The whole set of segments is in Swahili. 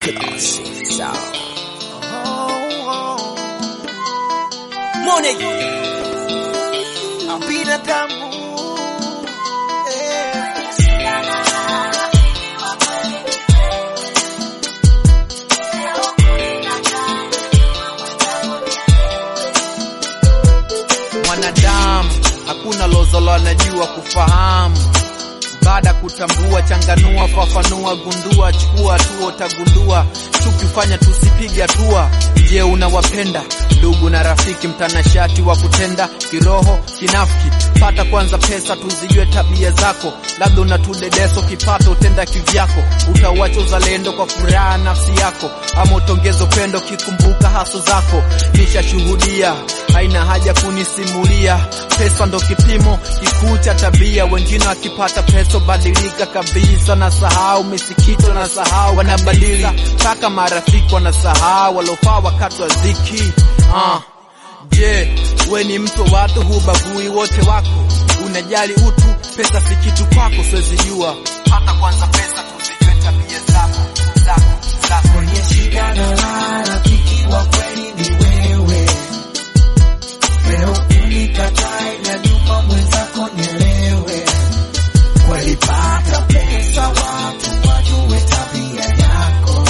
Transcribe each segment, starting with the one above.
Classic sound. Money. Binadamu. Eh. mwanadamu hakuna lozolo anajua kufahamu baada kutambua changanua fafanua gundua chukua hatua utagundua tukifanya tusipige hatua je unawapenda ndugu na rafiki mtanashati wa kutenda kiroho kinafiki pata kwanza pesa tuzijue tabia zako labda unatudedeso kipato utenda kivyako utauacha uzalendo kwa furaha nafsi yako ama utongeza upendo kikumbuka haso zako nishashuhudia haina haja kunisimulia pesa ndo kipimo kikuu cha tabia wengine wakipata pesa badilika kabisa na sahau misikito na sahau wanabadili mpaka marafiki wanasahau walofaa wakati wa ziki ah. Je, we ni mtu wa watu hubagui wote wako, unajali utu, pesa si kitu kwako, siwezi jua. Pata kwanza pesa tuzijue tabia zako zako zako. Kwenye shida na raha, rafiki wa kweli ni wewe. Leo unikatae na nyuma mwenzako nielewe. Kweli pata pesa, watu wajue tabia yako.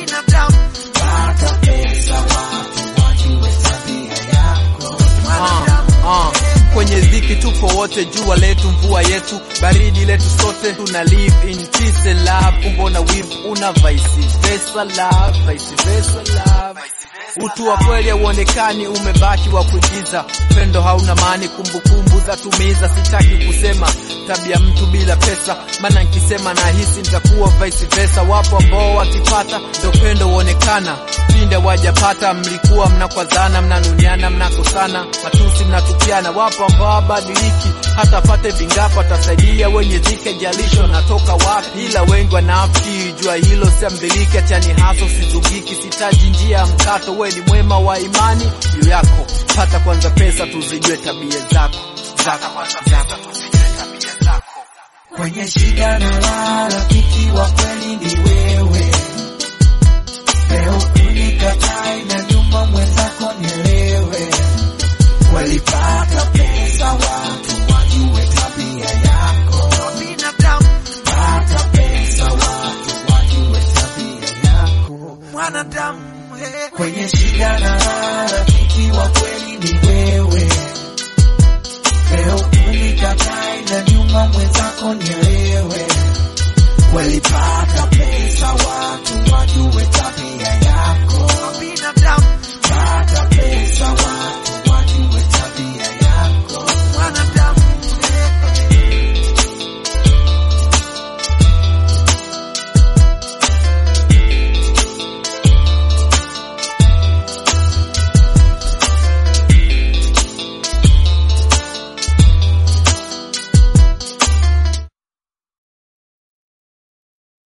Pata pesa, watu wajue tabia yako. Ah, ah. Kwenye dhiki tupo wote, jua letu, mvua yetu, baridi letu, sote tuna live in peace and love. Kumbona wivu una vice versa love, vice versa love. Utu wa kweli hauonekani, umebaki wa kuigiza. Pendo hauna maani, kumbukumbu za tumiza. Sitaki kusema tabia mtu bila pesa, maana nikisema nahisi nitakuwa vice versa. Wapo ambao wakipata ndo pendo huonekana, pinde wajapata, mlikuwa mnakwazana, mnanuniana, mnakosana, matusi mnatupiana. Wapo ambao wabadiliki, hata pate vingapo atasaidia wenye dhiki, jalisho natoka wapi, ila wengi wanafiki. Jua hilo siambiliki, achani haso, sizugiki, sitaji njia ya mkato. We ni mwema wa imani juu yako, pata kwanza pesa, tuzijue tabia zako zako zako, tuzijue tabia zako. Kwenye shida na raha, rafiki wa kweli ni wewe. Leo unikatae na nyuma mwenzako nielewe. Walipata pesa, watu wajue tabia yako. Pata pesa, watu wajue tabia yako. Kwenye shida na raha, rafiki wa kweli ni wewe. Leo unikatae na nyuma mwenzako nielewe. Walipata pesa, watu